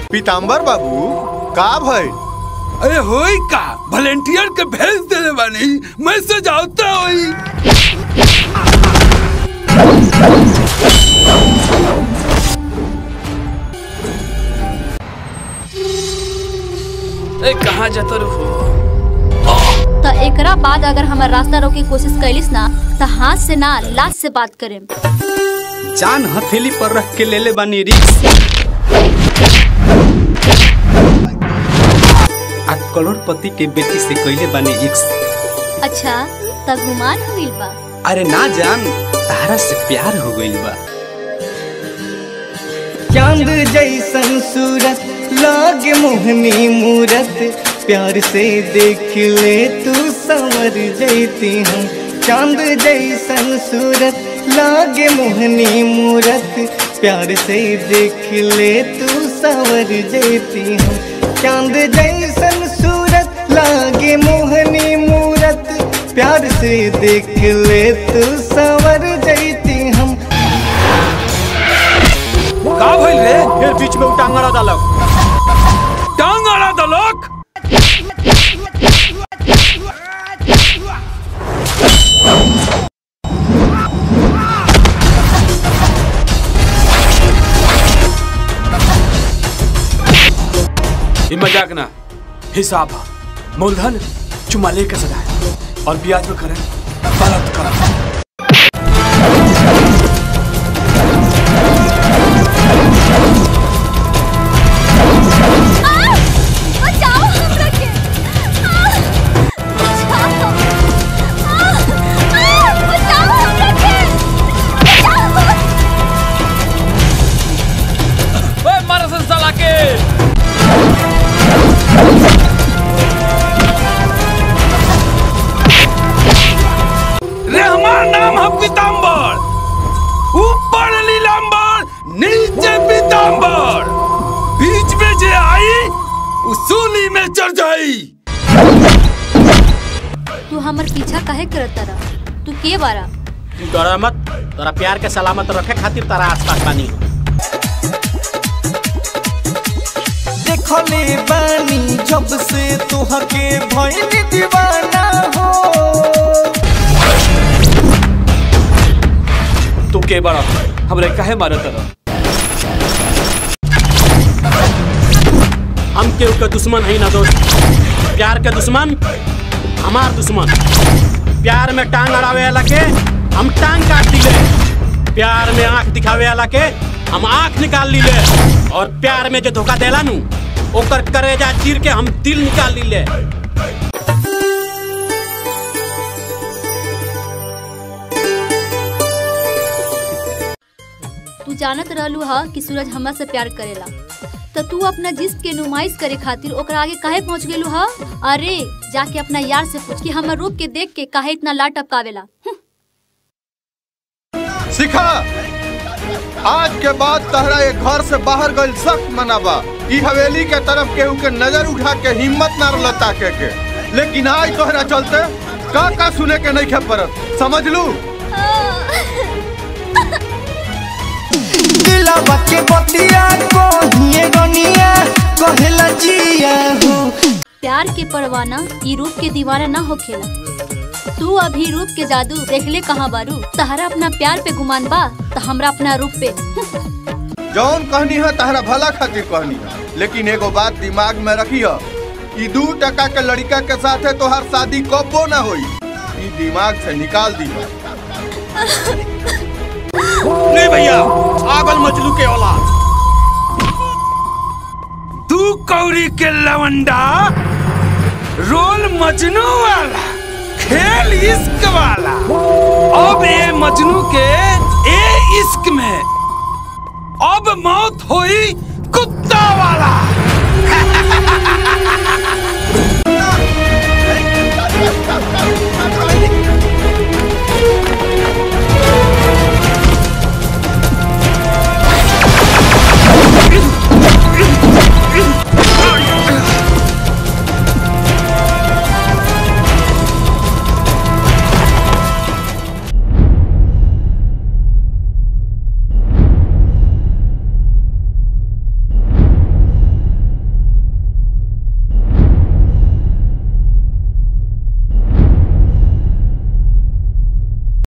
पीताम्बर बाबू का भइल अरे होई का वॉलेंटियर के भेज देले बानी मैसेज आवता होई ए कहाँ जाता हो तो एकरा बाद अगर हमार रास्ता रोके के कोशिश कैलिस ना तो हाथ से ना लाश से बात करें जान हथेली पर रख के ले ले बानी रिक्स आ करोड़पति के बेटी से कैले बानी इक्स अच्छा त गुमान हुईल बा अरे ना जान तारा से प्यार हो गइल बा चांद जैसन सूरत लागे मोहनी मूरत प्यार से देख ले तू संवर जैती हम चांद जैसन सूरत लागे मोहनी मूरत प्यार से देख ले तू संवर जैती हम चांद जैसन सूरत लागे मोहनी मूरत प्यार से देख ले तू संवर जैती हम का भइल रे फिर बीच में उटांगड़ा डालक टांग अड़ा दलोक ये मजाक ना हिसाब है मूलधन चुमा लेके सदा है और ब्याज में करें गलत करें बचाओ हमरा के बचाओ बचाओ हमरा के ओए मारा सन साला के रे हमार नाम है पीताम्बर ऊपर नीलाम्बर नीचे पीताम्बर बीच में जे आई उसूली में चढ़ जाई तू हमर पीछा काहे करत तारा तू के बारा डरा मत तोरा प्यार के सलामत रखे खातिर तारा आसपास बानी देखले बानी जब से तुहके भइल दीवाना हो तू के बड़ा हमरे काहे मारे तरह हम केहू के दुश्मन है ना दोस्त प्यार के दुश्मन हमार दुश्मन प्यार में टांग अड़ावे वाला के हम टांग काट दिले प्यार में आंख दिखावे वाला के हम आंख निकाल लीले और प्यार में जो धोखा देला नु ओकर करेजा चीर के हम दिल निकाल लीले तू जानत रहलू हा कि सूरज हमरा से प्यार करेला तो तू अपना जिस्म के नुमाइश करे खातिर ओकरा आगे काहे पहुंच गेलू हा अरे जाके अपना यार से पूछ कि हमर रूप के देख के काहे इतना लाट टपकावेला हम्म। सिखा आज के बाद तहरा ये घर से बाहर गइल सख्त मनाबा ई हवेली के तरफ केहू के नजर उठा के हिम्मत ना लता के, के लेकिन आज तोहरा चलते का का सुने के नहीं खे पड़त समझ लू दिलवा के बतिया कोहिए गनिया कहेला जिया हो प्यार के परवाना ई रूप के दीवाना ना होखेला तू अभी रूप के जादू देखले कहाँ बारू तहरा अपना प्यार पे गुमान बा तो हमरा अपना रूप पे जौन कहनी है तहरा भला खातिर कहनी है लेकिन एगो बात दिमाग में रखी है ई दू टका के लड़का के साथे तोहार शादी कबो ना होई ई दिमाग से निकाल दी नहीं भैया आगल मजलू के औलाद तू कौरी के लवंडा रोल मजनू वाला खेल इश्क वाला अब ये मजनू के ए इश्क में अब मौत हुई कुत्ता वाला